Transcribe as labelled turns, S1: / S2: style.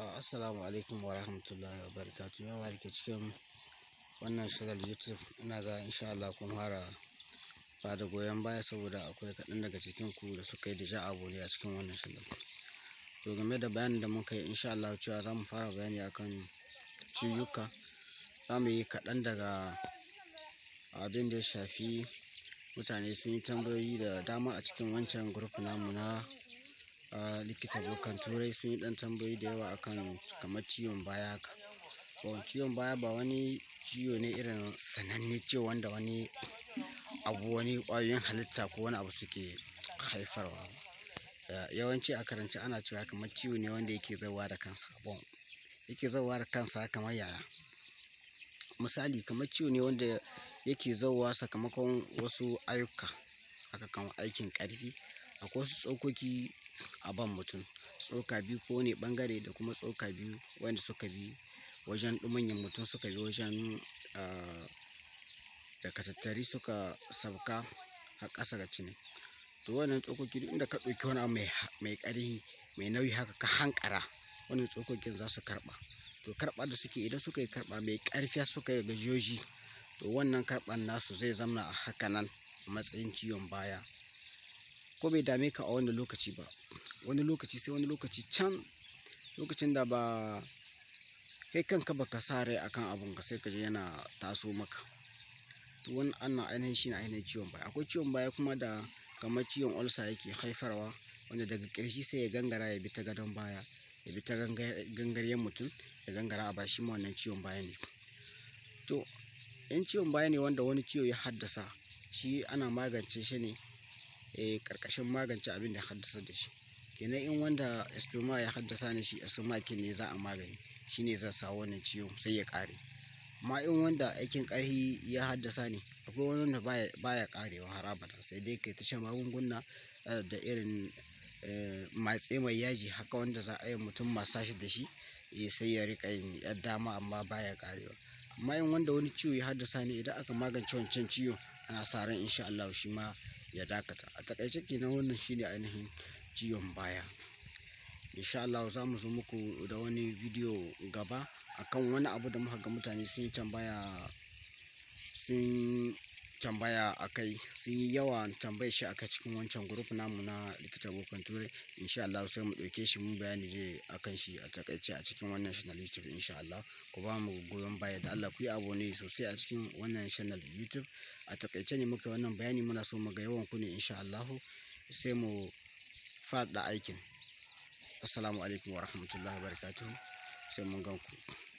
S1: Assalamu alaikum wa rahmatullahi wa barakatu. Yawa da ke cikin wannan shirar YouTube ina ga insha Allah kun fara ba da goyon baya saboda akwai kaɗan daga cikin ku da suka yi da abu ne a cikin wannan shirar. To game da bayanin da muka yi insha Allah cewa za mu fara bayani akan ciyuka. Za mu yi kaɗan daga abin da ya shafi mutane sun yi tambayoyi da dama a cikin wancan group namu na Uh, likita bokan turai sun yi dan tambayoyi da yawa akan kamar ciwon baya haka bon ciwon baya ba wani ciwo ne irin sananne ciwo wanda wani abu wani ƙwayoyin halitta ko wani abu suke haifarwa uh, yawanci a karance ana cewa kamar ciwo ne wanda yake zauwa da kansa bon yake zauwa da kansa kamar yaya misali kamar ciwo ne wanda yake zauwa sakamakon wasu ayyuka haka kamar aikin ƙarfi akwai wasu tsokoki a ban mutum tsoka biyu ko ne bangare da kuma tsoka biyu wanda suka bi wajen ɗumanyin mutum suka bi wajen da katattari suka sauka a ƙasa ga cini to wannan tsokoki duk inda ka ɗauki wani abu mai ƙarfi mai nauyi haka ka hankara wannan tsokokin za su karɓa to karɓa da suke idan suka yi karɓa mai ƙarfi suka yi gajiyoji to wannan karɓan nasu zai zama a haka nan matsayin ciwon baya ko bai dame ka a wani lokaci ba wani lokaci sai wani lokaci can lokacin da ba kai kanka baka sa rai akan abun ka sai ka je yana taso maka to wani ana ainihin shi na ainihin ciwon baya akwai ciwon baya kuma da kamar ciwon ulcer yake haifarwa wanda daga ƙarshe sai ya gangara ya bi ta gadon baya ya bi ta gangaryen mutum ya gangara a bashi ma wannan ciwon baya ne to in ciwon baya ne wanda wani ciwo ya haddasa shi ana magance shi ne e karkashin magance abin da ya haddasa da shi kenan in wanda estoma ya haddasa ne shi estomakin ne za a magani shine zai sa wannan ciwo sai ya kare amma in wanda aikin karhi ya haddasa ne akwai wani wanda baya baya karewa har abada sai dai kai ta shan magunguna da irin matse mai yaji haka wanda za a yi mutum masashi da shi sai ya rika yin dama amma baya karewa amma in wanda wani ciwo ya haddasa ne idan aka magance wancan ciwo ana sa ran insha Allah shi ma ya dakata a takaice kenan wannan shine ainihin ciwon baya insha Allah za mu zo muku da wani bidiyo gaba akan wani abu da muka ga mutane sun yi tambaya sun tambaya a kai sun yi yawa tambayar shi aka cikin wancan grup namu na likita bokan turai insha Allah sai mu ɗauke shi mun bayani dai akan shi a takaice a cikin wannan channel YouTube insha Allah ku ba mu goyon baya da Allah ku yi abone sosai a cikin wannan channel YouTube a takaice ne muka wannan bayani muna so mu ga yawan ku ne insha Allah sai mu faɗa aikin assalamu alaikum wa rahmatullahi wa barakatuhu sai mun gan ku